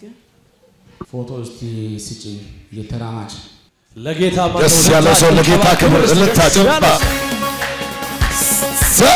ይመስገን። ፎቶ እስቲ ስጪኝ የተራማጅ ለጌታ ደስ ያለው ሰው ለጌታ ክብር እልልታ ጭብጨባ ሰ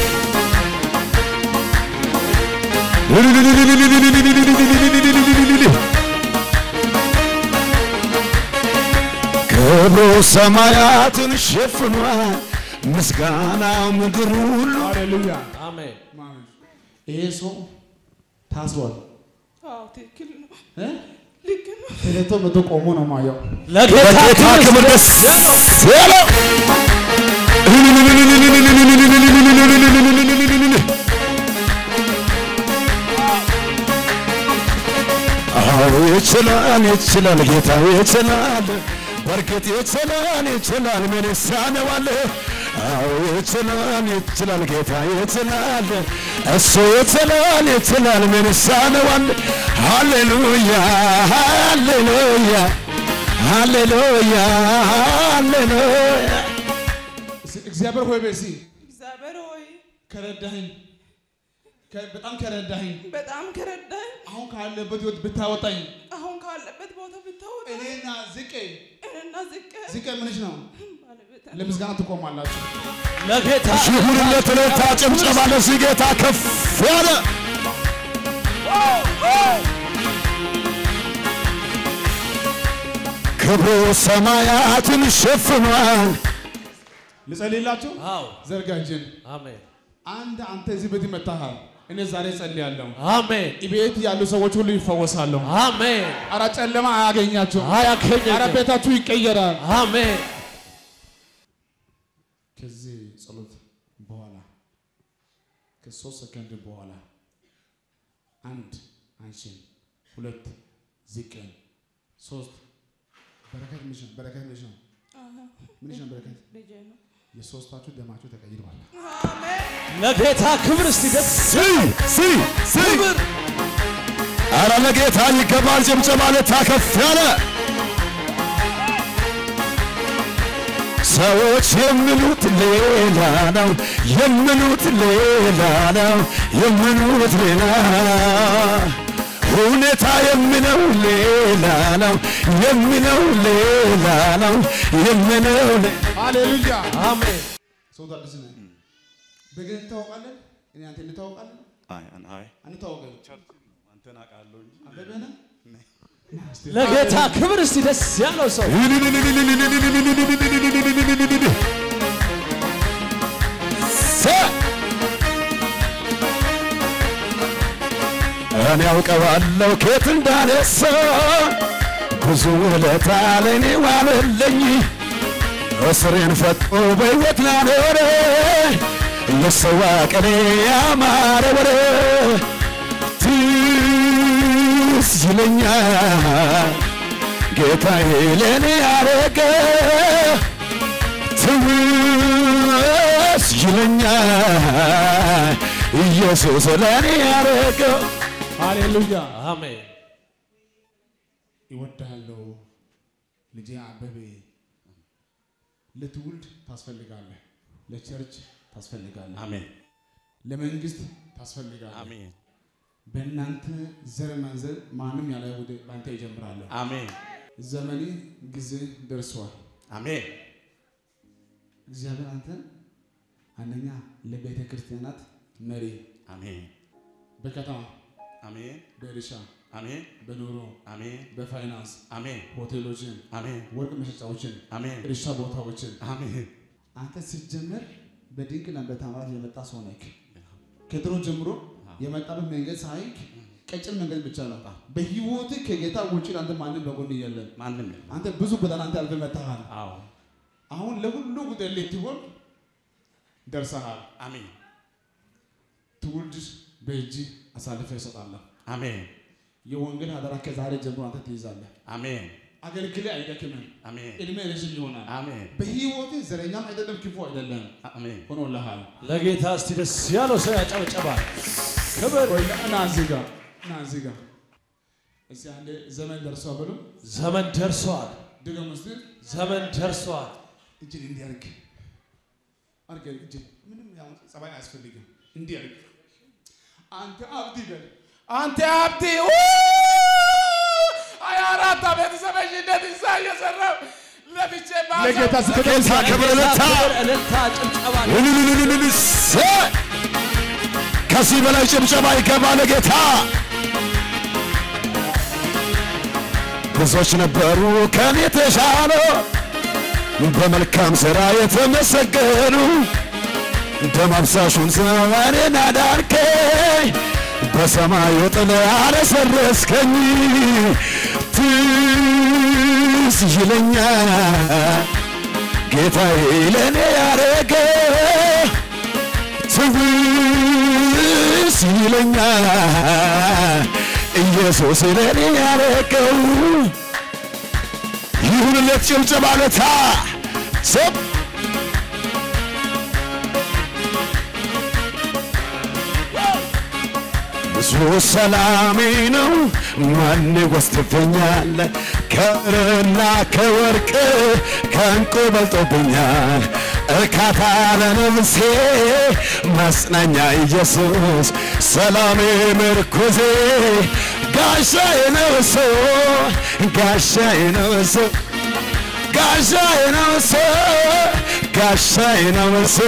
ክብሩ ሰማያትን ሸፍኗል፣ ምስጋናው ምድር ሁሉ ሃሌሉያ አሜን። ይሄ ሰው ታስሯል አዎ ትክክል ነው። እ? ልክ ነው። ተለቶ መቶ ቆሞ ነው ማየው ለጌታ ለጌታ ክብር ደስ ያለው አዎ ይችላል ይችላል ጌታ ይችላል በርግጥ ይችላል ይችላል ምን ይሳነዋል አዎ ይችላል ይችላል ጌታ ይችላል እሱ ይችላል ይችላል ምን ይሳነዋል ሃሌሉያ ሃሌሉያ ሃሌሉያ ሃሌሉያ እግዚአብሔር ሆይ በሲ እግዚአብሔር ሆይ ከረዳኸኝ ከ- በጣም ከረዳኸኝ በጣም ከረዳኝ አሁን ካለበት ህይወት ብታወጣኝ አሁን ካለበት ቦታ ብታወጣ እኔና ዝቄ እኔና ዝቅ ዝቄ ምንሽ ነው ባለቤት ለምስጋና ትቆማላችሁ ለጌታ ይሁንለት እልልታ ጭብጨባ ለዚህ ጌታ ከፍ ያለ ክብሩ ሰማያትን ሸፍኗል ልጸልይላችሁ አዎ ዘርጋ እጅን አሜን አንድ አንተ እዚህ ቤት መታሃል እኔ ዛሬ ጸልያለሁ አሜን ቤት ያሉ ሰዎች ሁሉ ይፈወሳሉ አሜን። አረ ጨለማ አያገኛችሁም አረ አያገኘኝም። ቤታችሁ ይቀየራል አሜን ከዚህ ጸሎት በኋላ ከሶስት ሰከንድ በኋላ አንድ አንቺን ሁለት ዝቅን ሶስት በረከት ምንሽ ነው በረከት ምንሽ ነው ምንሽ ነው በረከት ልጄ ነው። የሶስታችሁ ደማችሁ ተቀይሯል አሜን። ለጌታ ክብር እስቲ ደስ ሲ ሲ ሲ አረ ለጌታ ይገባል ጭብጨባ ለታ ከፍ ያለ ሰዎች የሚሉት ሌላ ነው የሚሉት ሌላ ነው የሚሉት ሌላ ሁኔታ የሚለው ሌላ ነው የሚለው ሌላ ነው የሚለው ሌላ ሃሌሉያ አሜን ሰው ታድስ ነህ በግን እንታወቃለን እኔ አንተ እንታወቃለን አይ አይ አንታወቅም አንተን አውቃለሁ እንጂ አበበ ነህ ለጌታ ክብር እስቲ ደስ ያለው ሰው እኔ ያውቀዋለሁ ኬት እንዳነሳ ብዙ ውለታ ለእኔ ዋለልኝ እስሬን ፈቶ በሕይወት ላኖረ ለሰዋ ቀኔ ያማረ ወረ ትዝ ይለኛል ጌታዬ ለእኔ ያረገ ትዝ ይለኛል ኢየሱስ ለእኔ ያረገው ሃሌሉያ አሜን ይወዳለሁ ልጄ አበቤ ለትውልድ ታስፈልጋለህ ለቸርች ታስፈልጋለህ አሜን ለመንግስት ታስፈልጋለህ አሜን በእናንተ ዘር መንዘር ማንም ያለ ወደ በአንተ ይጀምራለሁ አሜን ዘመኔ ጊዜ ደርሷል አሜን እግዚአብሔር አንተን አንደኛ ለቤተ ክርስቲያናት መሪ አሜን በከተማ አሜን በእርሻ አሜን በኑሮ አሜን በፋይናንስ አሜን ሆቴሎችን አሜን ወርቅ መሸጫዎችን አሜን እርሻ ቦታዎችን አሜን አንተ ስትጀምር በድንቅና በታምራት የመጣ ሰው ነህ። ከድሮ ጀምሮ የመጣበት መንገድ ሳይክ ቀጭን መንገድ ብቻ ነው። በህይወት ከጌታ ውጭ አንተ ማንም በጎን የለም። ማንም የለም። አንተ ብዙ ጎዳና አንተ አልፈህ መጥተሃል። አዎ አሁን ለሁሉ ጉዳይ ልትሆን ደርሰሃል። አሜን ትውልድ በእጅ አሳልፈ እሰጣለሁ። አሜን የወንጌል አደራ ከዛሬ ጀምሮ አንተ ትይዛለህ። አሜን አገልግሎት አይደክምም። አሜን እድሜ ረዥም ይሆናል። አሜን በህይወት ዘረኛም አይደለም፣ ክፉ አይደለም፣ አሜን ሆኖልሃል። ለጌታ እስቲ ደስ ያለው ሰው ያጨብጨባል። ክብር ቆይ ና እዚህ ጋር ና እዚህ ጋር እስቲ አንዴ ዘመን ደርሷል ብሎ ዘመን ደርሷል። ድገም እስቲ ዘመን ደርሷል። እጅን እንዲህ አድርግ አድርግ እጅን ምንም ያው ጸባይ አያስፈልግም እንዲህ አድርግ አንተ አብዲ በል አንተ አብዲ ኡ! ሀያ አራት ዓመት ሰበሽነት እዛ እየሰራሁ ለፍቼ ለጌታ ስክት ጌታ ክብር እልልታ እልልታ ጭብጨባ እልልልልልልስ ከዚህ በላይ ጭብጨባ ይገባ ለጌታ። ብዙዎች ነበሩ ከኔ የተሻሉ በመልካም ሥራ የተመሰገኑ ደም አፍሳሹን ዘመኔን አዳንከኝ በሰማዩ ጥላ አለሰለስከኝ ትዝ ይለኛል ጌታዬ ለእኔ ያረገ ትውስ ይለኛል ኢየሱስ ለእኔ ያረገው ይሁንለት ጭብጨባ ለታ ሰብ ብዙ ሰላሜ ነው ማን ወስድብኛል ከብርና ከወርቅ ከእንቁ በልጦብኛል እርካታ ለነፍሴ ማጽናኛ ኢየሱስ ሰላሜ ምርኩዜ ጋሻዬ ነው እሱ ጋሻዬ ነው እሱ ጋሻዬ ነው እሱ ጋሻዬ ነው እሱ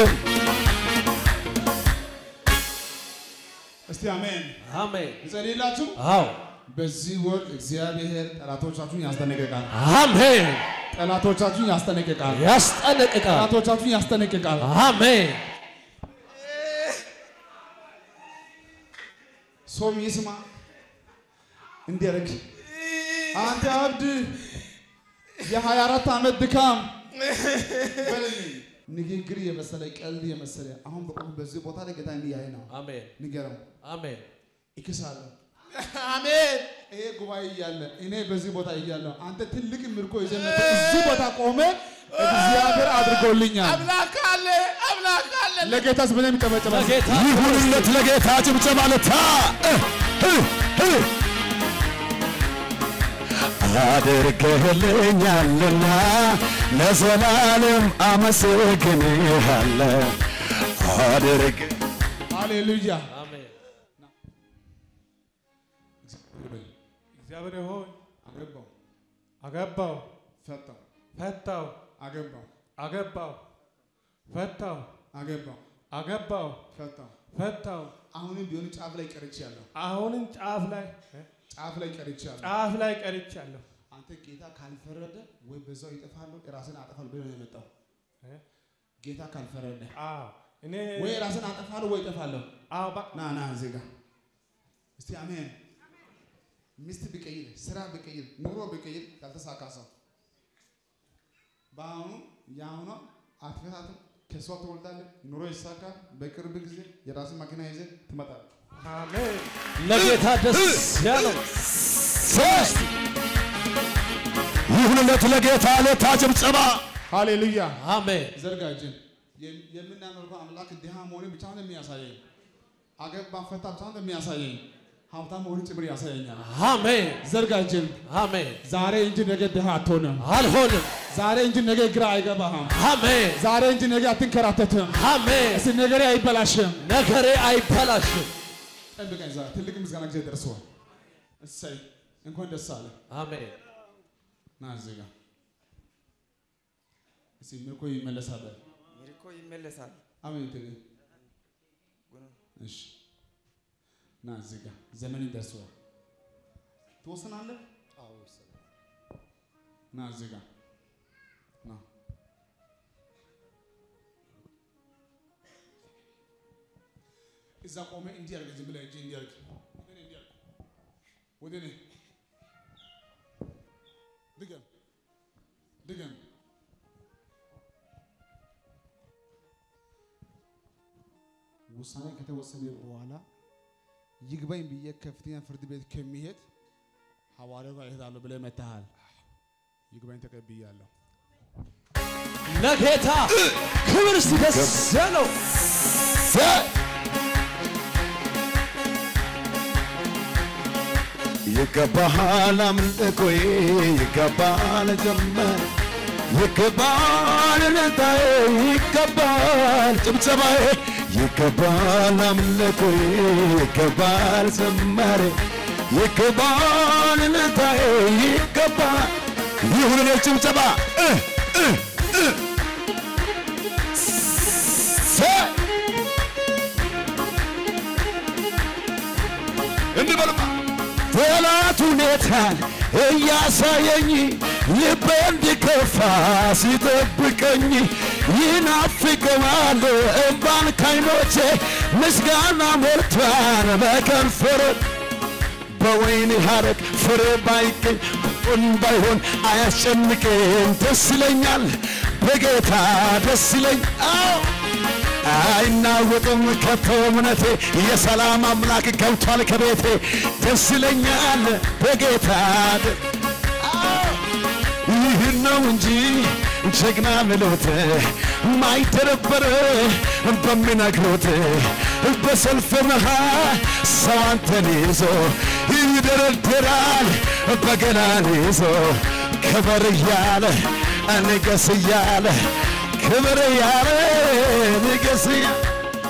እስቲ አሜን አሜን ይጸልይላችሁ። አዎ በዚህ ወር እግዚአብሔር ጠላቶቻችሁን ያስጠነቅቃል። አሜን ጠላቶቻችሁን ያስጠነቅቃል። ያስጠነቅቃል ጠላቶቻችሁን ያስጠነቅቃል። አሜን ሰውም ይስማ እንዲያደርግ አንተ አብድ የሀያ አራት ዓመት ድካም በልልኝ። ንግግር የመሰለ ቀልድ የመሰለ አሁን በቆም በዚህ ቦታ ላይ ጌታ እንዲያይ ነው። አሜን ንገረው አሜን እክሳለሁ። አሜን ይሄ ጉባኤ እያለ እኔ በዚህ ቦታ እያለሁ አንተ ትልቅ ምርኮ ይዘህ መጥተህ እዚህ ቦታ ቆመ እግዚአብሔር አድርጎልኛል። አምላክ አለ አምላክ አለ ለጌታስ በደንብ ይጨበጨባል። ለጌታ ይሁንለት ለጌታ ጭብጨባ ለታ አድርገህልኛልና ለዘላለም አመሰግንሃለሁ። አድርግ ሃሌሉያ። አሜን እግዚአብሔር ሆይ አገባው፣ አገባው ፈታው፣ ፈታው አገባው፣ አገባው ፈታው አገባው፣ አገባው ፈታው። ፈታው አሁንም ቢሆን ጫፍ ላይ ቀርቻለሁ፣ አሁንም ጫፍ ላይ ጫፍ ላይ ቀርቻለሁ። ጫፍ ላይ ቀርቻለሁ አንተ ጌታ ካልፈረደ ወይ በዛው ይጠፋለሁ ራስን አጠፋለሁ ብለህ ነው የመጣው። እ? ጌታ ካልፈረደ አዎ እኔ ወይ ራስን አጠፋለሁ ወይ እጠፋለሁ። አዎ በቃ ና ና እዚህ ጋር እስቲ አሜን። ሚስት ብቀይር፣ ስራ ብቀይር፣ ኑሮ ብቀይር ያልተሳካ ሰው በአሁኑ የአሁኗ አትፈታትም። ከሷ ትወልዳለህ፣ ኑሮ ይሳካል። በቅርብ ጊዜ የራስን መኪና ይዘህ ትመጣለህ። አሜን ለጌታ ደስ ያለው ይሁንለት ለጌታ ለታ ጭብጨባ ሃሌሉያ። አሜን ዘርጋ እጅን። የም- የምናመልከው አምላክ ድሃ መሆንን ብቻ ነው የሚያሳየኝ። አገባ ፈታ ብቻ ነው የሚያሳየኝ። ሀብታም መሆንን ጭምር ያሳየኛል። አሜን ዘርጋ እጅን። አሜን ዛሬ እንጂ ነገ ድሃ አትሆንም። አልሆንም ዛሬ እንጂ ነገ ግራ አይገባህም። አሜን ዛሬ እንጂ ነገ አትንከራተትም። አሜን እስቲ ነገሬ አይበላሽም። ነገሬ አይበላሽም ጠብቀኝ። ዛሬ ትልቅ ምስጋና ጊዜ ደርሰዋል። እሰይ እንኳን ደስ አለ። አሜን ና እዚህ ጋር እስቲ ምርኮ ይመለሳል። ሚልኮ ይመለሳል። አሜን ትግል እሺ ና እዚህ ጋር ዘመን ደርሰዋል። ትወስናለህ? ና እዚህ ጋር ና እዛ ቆመ እንዲህ አድርግ። ዝም ብለህ እጅ እንዲህ አድርግ። ወደ እኔ እንዲህ አድርግ። ወደ እኔ ድገም ድገም። ውሳኔ ከተወሰነ በኋላ ይግባኝ ብዬ ከፍተኛ ፍርድ ቤት ከሚሄድ ሐዋርያው ጋር እሄዳለሁ ብለህ መጥተሃል። ይግባኝ ተቀብያለሁ። ለጌታ ክብር እስቲ ደስ ያለው ይገባሃል አምልኮዬ ይገባል ዘመር ይገባል እልልታዬ ይገባል ጭብጨባዬ ይገባል አምልኮዬ ይገባል ዘመሬ ይገባል እልልታዬ ይገባል ይሁን እኔ ጭብጨባ እ እ እ ሰ እንበልማ ጠላት ሁኔታን እያሳየኝ ልቤ እንዲከፋ ሲጠብቀኝ ይናፍቀዋል እምባን ካይኖቼ ምስጋና ሞልቷን በከንፈር በወይን ሐረግ ፍሬ ባይገኝ ቁን ባይሆን አያስጨንቅም ደስ ይለኛል በጌታ ደስ ይለኝ አዎ አይናወጥም ከቶ እምነቴ የሰላም አምላክ ገብቷል ከቤቴ ደስ ይለኛል በጌታ ደ- አዎ፣ ይህን ነው እንጂ ጀግና ምሎት ማይተረበር በሚነግሩት በሰልፍ መሃል ሰው አንተን ይዞ ይደረደራል በገናን ይዞ ክበር እያለ ንገስ እያለ ክብር እያለ ንገስ እያለ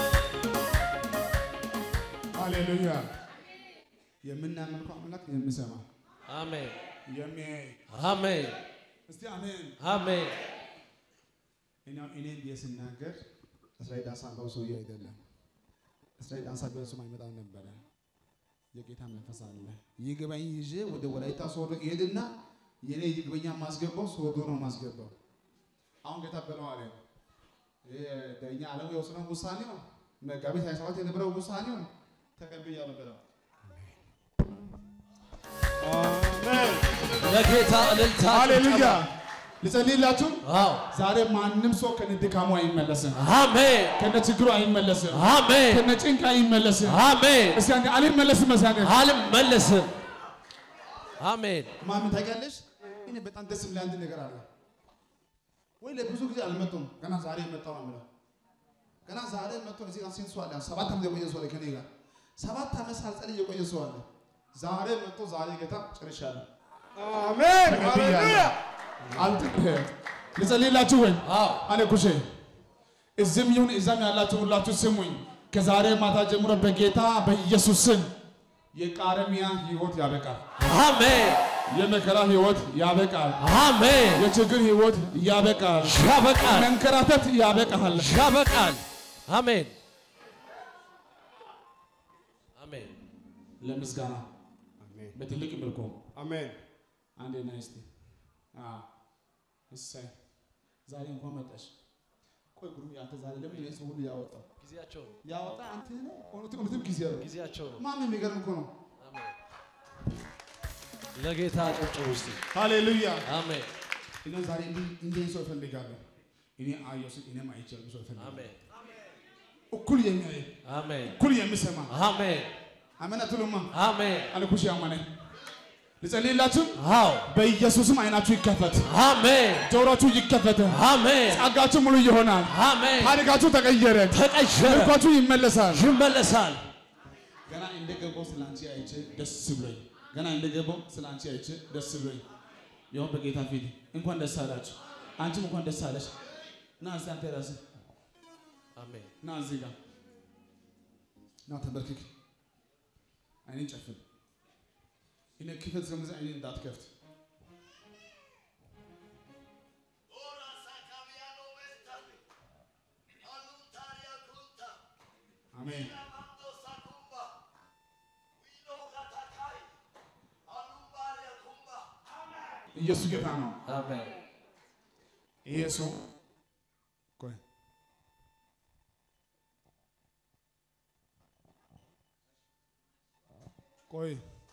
ሃሌሉያ። የምናመልከው አምላክ የሚሰማ አሜን የሚያይ አሜን እስቲ አሜን። አሜን እኔ እኔ ብዬ ስናገር እስራኤል ዳንሳ ባው ሰውዬ አይደለም። እስራኤል ዳንሳ በሱ አይመጣም ነበረ። የጌታ መንፈስ አለ። ይግባኝ ይዤ ወደ ወላይታ ሶዶ ይሄድና የኔ ይግበኛ ማስገባው ሶዶ ነው ማስገባው። አሁን ጌታ በለው አለ። ይሄ በእኛ ዓለም የወሰነው ውሳኔ ነው። መጋቢት 27 የነበረው ውሳኔ ነው። ተቀብያለሁ ብለው ለጌታ እልልታ ሃሌሉያ። ልጸልይላችሁ። አዎ ዛሬ ማንም ሰው ከነድካሙ አይመለስም፣ አሜን ከነ ችግሩ አይመለስም፣ አሜን ከነ ጭንቅ አይመለስም። አሜን እስቲ አንዴ አልመለስም መሳኔ አልመለስም አሜን ማሚ ታውቂያለሽ? እኔ በጣም ደስ የሚል አንድ ነገር አለ። ወይ ለብዙ ጊዜ አልመጡም፣ ገና ዛሬ መጣው ነው የምለው። ገና ዛሬ መጥቶ እዚህ ጋር ስንት ሰው አለ? ሰባት ዓመት የቆየ ሰው አለ ከኔ ጋር ሰባት ዓመት ሳልጸልይ የቆየ ሰው አለ። ዛሬ መጥቶ ዛሬ ጌታ ጨርሻለሁ። አሜን ተቀብያለሁ። አልጥቅህም። ልጸልይላችሁ ወይ አዎ አለ ኩሼ እዚህም ይሁን እዛም ያላችሁ ሁላችሁ ስሙኝ። ከዛሬ ማታ ጀምሮ በጌታ በኢየሱስ ስም የቃረሚያ ህይወት ያበቃል። አሜን የመከራ ህይወት ያበቃል። አሜን የችግር ህይወት ያበቃል። ያበቃል መንከራተት ያበቃል። ያበቃል አሜን አሜን ለምስጋና በትልቅ መልኩ አሜን አንዴ ና እስቲ አዎ፣ እሰይ ዛሬ እንኳን መጣሽ። ቆይ ጉሩ አንተ ዛሬ ለምን ይሄን ሰው ሁሉ ያወጣው ጊዜያቸው ነው ያወጣ አንተ ነህ። እውነትም እውነትም ጊዜ ነው። ጊዜያቸው ነው ማን የሚገርም እኮ ነው። አሜን ለጌታ ጨብጭቡ እስቲ ሃሌሉያ። አሜን እኔ ዛሬ እንዲህ እንዲህ ሰው እፈልጋለሁ። እኔ አየሁ ስል እኔም አይቻለሁ ሰው እፈልጋለሁ። አሜን እኩል የሚያይ አሜን እኩል የሚሰማ አሜን አሜን አትሉማ? አሜን አልኩሽ ያማነ ልጸልይላችሁ። አዎ በኢየሱስም አይናችሁ ይከፈት፣ አሜን ጆሮችሁ ይከፈት፣ አሜን ጸጋችሁ ሙሉ ይሆናል። አሜን ታሪካችሁ ተቀየረ፣ ተቀየረ ምርኳችሁ ይመለሳል። ይመለሳል ገና እንደገባው ስለ አንቺ አይቼ ደስ ብሎኝ ገና እንደገባው ስለ አንቺ አይቼ ደስ ብሎኝ ይሁን በጌታ ፊት እንኳን ደስ አላችሁ። አንቺም እንኳን ደስ አለሽ። ና እስቲ አንተ ራስህ አሜን ና እዚህ ጋር ና ተንበርክክ፣ አይኔን ጨፍን። እኔ ክፈት እስከምዘ አይኔን እንዳትከፍት አሜን። ኢየሱስ ጌታ ነው። አሜን ይሄ ሰው ቆይ ቆይ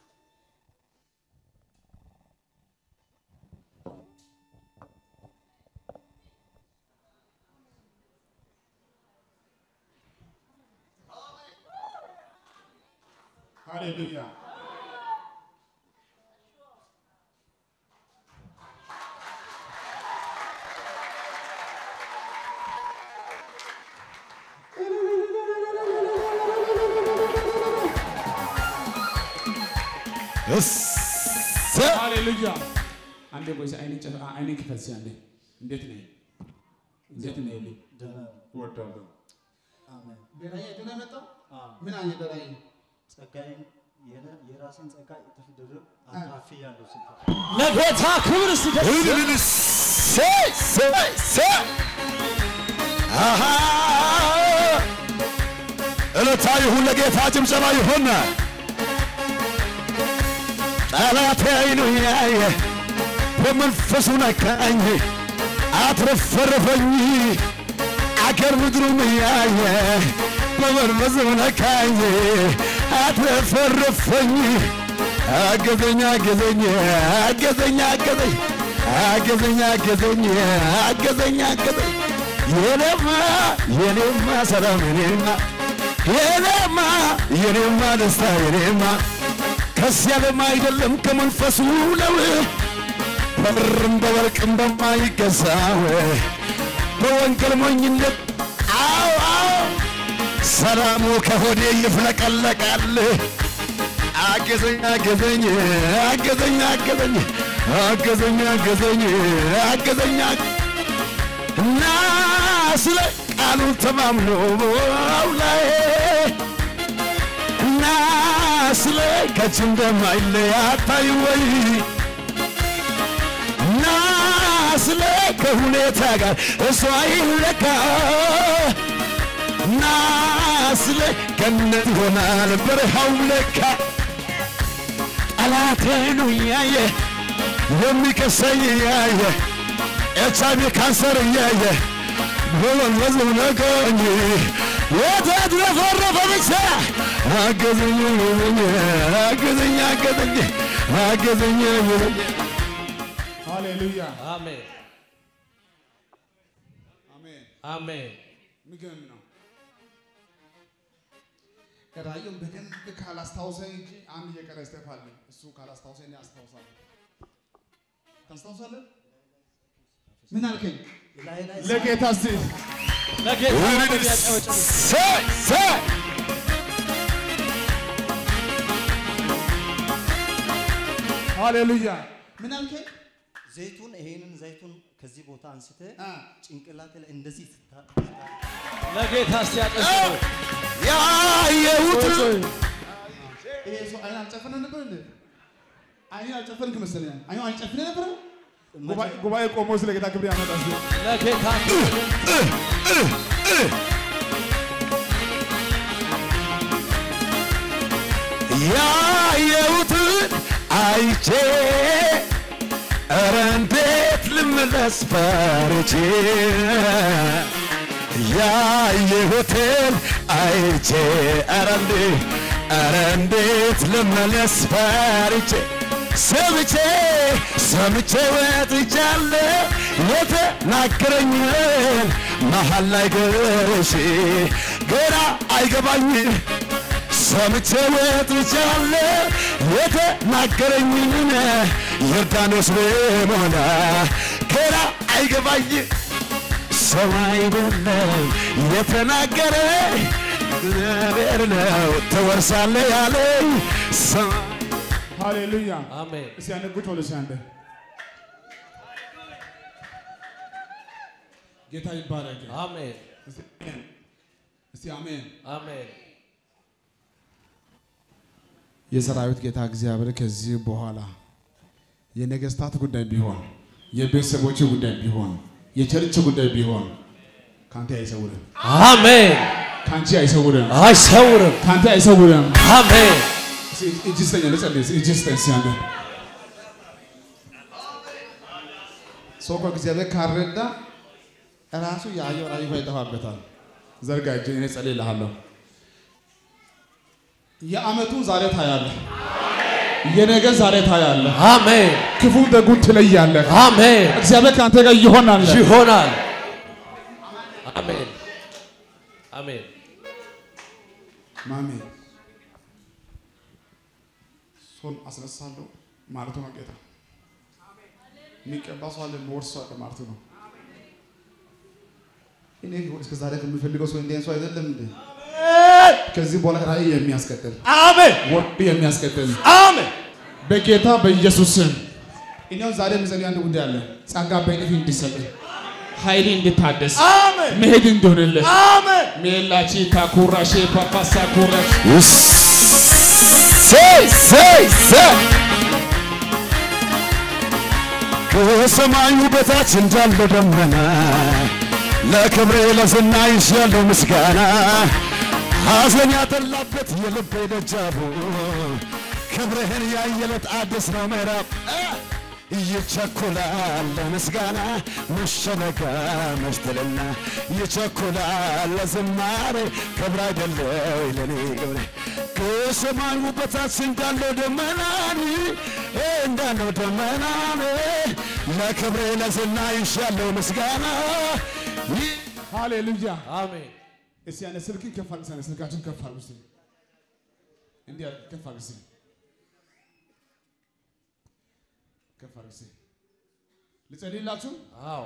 ሃሌሉያ እሰ ሃሌሉያ አንዴ ቆይ እስኪ አይኔን ጨፍ አይኔን ክፈት እስኪ አንዴ እንዴት ነህ እንዴት ነህ ልኝ እወዳለሁ በራእይ አይቶ ነው የመጣው ምን አየ በራእይ ጸጋዬን የነ- የራሴን ጸጋ እጥፍ ድርብ አካፍያለሁ ስትል ለጌታ ክብር ሲደስ እልልታ ይሁን ለጌታ ጭብጨባ ይሁን። ጠላቴ አይኑ ያየ በመንፈሱ ነካኝ አትረፈረፈኝ አገር ምድሩም ያየ በመንፈሱ ነካኝ አትረፈረፈኝ አገዘኝ አገዘኝ አገዘኝ አገዘኝ አገዘኝ አገዘኝ አገዘኝ አገዘኝ የኔማ የኔማ ሰላም የኔማ የኔማ የኔማ ደስታ የኔማ ከዚህ ዓለም አይደለም ከመንፈሱ ነው በብርም በወርቅም በማይገዛው በወንጌል ሞኝነት አዎ አዎ ሰላሙ ከሆዴ ይፍለቀለቃል። አገዘኝ አገዘኝ አገዘኝ አገዘኝ አገዘኝ አገዘኝ አገዘኝ እና ስለ ቃሉ ተማምኖ ላይ እና ስለ ከች እንደማይለይ አታይ ወይ እና ስለ ከሁኔታ ጋር እሷ ይለካ እና ስለ ገነት ይሆናል በረሃው ለካ ጠላቴኑ እያየ የሚከሰኝ እያየ ኤች አይ ቪ ካንሰር እያየ በመንፈሱ ነካኝ የተትረፈረፈ ብቻ አገዘኝ አገዘኝ አገዘኝ አገዘኝ አገዘኝ ሃሌሉያ አሜን አሜን። አሜን የሚገርም ነው። ራእዩን በደንብ ካላስታውሰኝ እንጂ አንድ እየቀረ ስቴፕ አለ። እሱ ካላስታውሰኝ እኔ አስታውሳለሁ። ታስታውሳለህ? ምን አልከኝ? ላይ ላይ ለጌታ እስቲ ለጌታ ክብር ያጨብጭቡ። ሰይ ሰይ ሃሌሉያ። ምን አልከኝ? ዘይቱን ይሄንን ዘይቱን ከዚህ ቦታ አንስተ አ ጭንቅላት ላይ እንደዚህ ስታ ለጌታ እስቲ ያጨብጭቡ። ያየሁት ይሄ ሰው አይን አልጨፈነ ነበር እንዴ? አይን አልጨፈንክ መሰለኝ። አይኑ አልጨፈነ ነበር። ጉባኤ- ጉባኤ ቆሞ ስለ ጌታ ክብር ያመጣ እስቲ። ለጌታ ክብር ያየሁትን አይቼ ኧረ እንዴት ልመለስ ፈርቼ ያየሁትን አይቼ ኧረ እንዴት ኧረ እንዴት ልመለስ ፈርቼ ሰምቼ ሰምቼ ወጥቻለሁ የተናገረኝን መሀል ላይ ገርሼ ገና አይገባኝም ሰምቼ ወጥቻለሁ የተናገረኝን ዮርዳኖስ ብሞላ ገና አይገባኝ ሰው አይደለም የተናገረ እግዚአብሔር ነው ትወርሳለህ ያለኝ ሰው ሃሌሉያ። አሜን እስቲ አንድ ቁጭ በሉ እስቲ አንዴ። ጌታ ይባረክ። አሜን እስቲ አሜን። እስቲ አሜን። አሜን የሰራዊት ጌታ እግዚአብሔር ከዚህ በኋላ የነገስታት ጉዳይ ቢሆን የቤተሰቦች ጉዳይ ቢሆን የቸርች ጉዳይ ቢሆን ካንተ አይሰውርም፣ አሜን ካንቺ አይሰውርም፣ አይሰውርም ካንተ አይሰውርም። አሜን እስቲ እጅ ስጠኝ፣ ልጸልይ። እስቲ እጅ ስጠኝ እስቲ አንዴ። ሰው እኮ እግዚአብሔር ካረዳ ራሱ ያየው ራእይ እንኳን ይጠፋበታል። ዘርጋ እጅ፣ እኔ ጸልይልሃለሁ። የአመቱን ዛሬ ታያለህ። የነገ ዛሬ ታያለህ። አሜን ክፉ ደጉን ትለያለህ። አሜን እግዚአብሔር ከአንተ ጋር ይሆናል። ይሆናል አሜን አሜን ማሜ ሰውን አስነሳለሁ ማለቱ ነው ጌታ። የሚቀባ ሰው አለ፣ የሚወርስ ሰው አለ ማለቱ ነው። እኔ እስከ ዛሬ ከምፈልገው ሰው እንዲህ አይነት ሰው አይደለም እንዴ? ከዚህ በኋላ ራእይ የሚያስቀጥል አሜን ወርቅ የሚያስቀጥል አሜን በጌታ በኢየሱስ ስም እኛው ዛሬ የምጸልይ አንድ ጉዳይ አለ። ጸጋ በእጥፍ እንዲሰጥ ኃይል እንድታደስ አሜን መሄድ እንደሆንልህ አሜን ሜላቺ ታኩራሼ ፓፓሳ ኩራሽ እሰይ ሰይ ሰይ ሰይ ከሰማዩ በታች እንዳለ ደመና ለክብሬ ለዝና ይሻለው ምስጋና ሐዘን ያጠላበት የልቤ ደጃቡ ክብርህን ያየለት አዲስ ነው ምዕራፍ ይቸኩላል ለምስጋና መሸነጋ መሽትልና ይቸኩላል ለዝማሬ ክብር አይደለው ለኔ ክብሬ ከሰማዩ በታች እንዳለው ደመናን እንዳለው ደመናን ለክብሬ ለዝና ይሻለው ምስጋና ሃሌሉያ። አሜን እስቲ ያለ ስልክን ከፍ አድርግ፣ እስቲ ስልካችን ከፍ አድርግ። እስቲ እንዲህ አድርግ፣ ከፍ አድርግ። እስቲ ከፍ አድርግ። እስቲ ልጸልይላችሁ። አዎ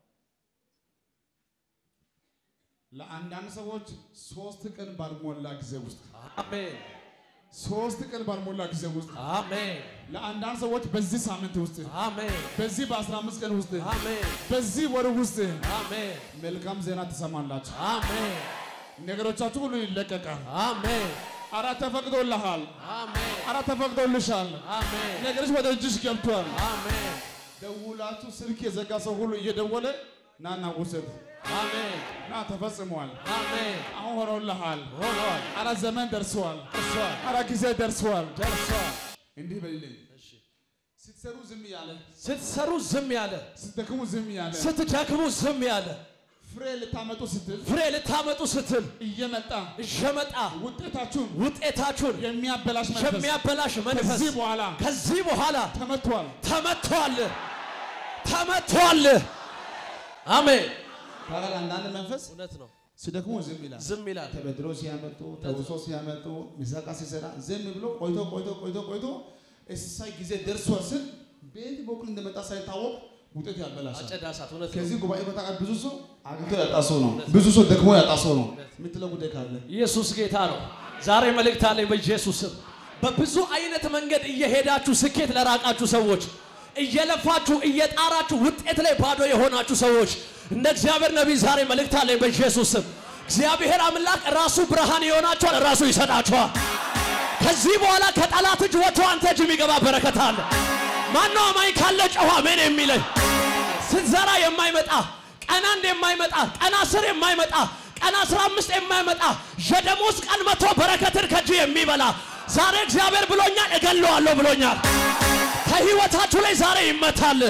ለአንዳንድ ሰዎች ሶስት ቀን ባልሞላ ጊዜ ውስጥ አሜን ሶስት ቀን ባልሞላ ጊዜ ውስጥ አሜን ለአንዳንድ ሰዎች በዚህ ሳምንት ውስጥ አሜን በዚህ በአስራ አምስት ቀን ውስጥ አሜን በዚህ ወር ውስጥ አሜን መልካም ዜና ትሰማላችሁ። አሜን ነገሮቻችሁ ሁሉ ይለቀቃል። አሜን አራ ተፈቅዶልሃል። አሜን አራ ተፈቅዶልሻል። አሜን ነገሮች ወደ እጅሽ ገብቷል። አሜን ደውላችሁ ስልክ የዘጋ ሰው ሁሉ እየደወለ ናና ውሰድ አሜን ና ተፈጽሟል። አሜን አሁን ሆኖልሃል። ሆኗል አራ ዘመን ደርሰዋል። ደርሷል አራ ጊዜ ደርሰዋል። ደርሷል እንዲህ በልልኝ። ስትሰሩ ዝም ያለ፣ ስትሰሩ ዝም ያለ ስትደክሙ ዝም ያለ፣ ስትደክሙ ዝም ያለ ፍሬ ልታመጡ ስትል ፍሬ ልታመጡ ስትል እየመጣ እየመጣ ውጤታችሁን ውጤታችሁን የሚያበላሽ መንፈስ የሚያበላሽ መንፈስ ከዚህ በኋላ ከዚህ በኋላ ተመቷል። ተመቷል ተመቷል አሜን ታዲያ አንዳንድ መንፈስ እውነት ነው ሲደክሙ ዝም ይላል። ዝም ይላል ተበድሮ ሲያመጡ ተውሶ ሲያመጡ ሚሳቃ ሲሰራ ዝም ብሎ ቆይቶ ቆይቶ ቆይቶ ቆይቶ እሳይ ጊዜ ደርሷል ስል በየት በኩል እንደመጣ ሳይታወቅ ውጤት ያበላሻል። አጨዳ እሳት እውነት ነው ከዚህ ጉባኤ በታቃ ብዙ ሰው አግኝቶ ያጣ ሰው ነው። ብዙ ሰው ደክሞ ያጣ ሰው ነው። የምትለው ጉዳይ ካለ ኢየሱስ ጌታ ነው ዛሬ መልእክት አለኝ በኢየሱስ ስም በብዙ አይነት መንገድ እየሄዳችሁ ስኬት ለራቃችሁ ሰዎች እየለፋችሁ እየጣራችሁ ውጤት ላይ ባዶ የሆናችሁ ሰዎች እንደ እግዚአብሔር ነቢይ ዛሬ መልእክት አለኝ በኢየሱስ ስም እግዚአብሔር አምላክ ራሱ ብርሃን ይሆናችኋል ራሱ ይሰጣችኋል ከዚህ በኋላ ከጠላት እጅ ወጥቶ አንተ እጅ የሚገባ በረከት አለ ማነው አማኝ ካለ ጨዋ ሜን የሚለኝ ስትዘራ የማይመጣ ቀን አንድ የማይመጣ ቀን አስር የማይመጣ ቀን አስራ አምስት የማይመጣ የደሞዝ ቀን መቶ በረከትን ከእጅ የሚበላ ዛሬ እግዚአብሔር ብሎኛል እገለዋለሁ ብሎኛል ከህይወታችሁ ላይ ዛሬ ይመታል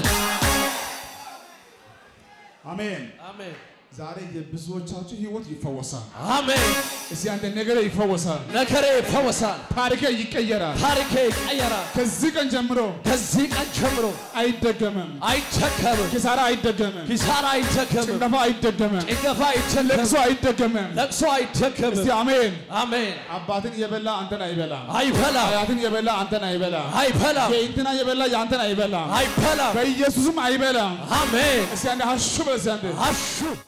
አሜን። አሜን ዛሬ የብዙዎቻችሁ ህይወት ይፈወሳል። አሜን እስቲ አንተ ነገር ይፈወሳል። ነገሬ ይፈወሳል ታሪክ ይቀየራል። ታሪኬ ይቀየራል ከዚህ ቀን ጀምሮ ከዚህ ቀን ጀምሮ አይደገምም። አይቸከምም ኪሳራ አይደገምም። ኪሳራ አይቸከምም ጭንገፋ አይደገምም። ጭንገፋ አይቸከምም ለቅሶ አይደገምም። ለቅሶ አይቸከምም እስቲ አሜን። አሜን አባትን የበላ አንተን አይበላም። አይበላም አያትን የበላ አንተን አይበላም። አይበላም የእንትና የበላ የአንተን አይበላም። አይበላም በኢየሱስም አይበላም። አሜን እስቲ አንዴ ሀሹ በል እስቲ አንዴ አሹ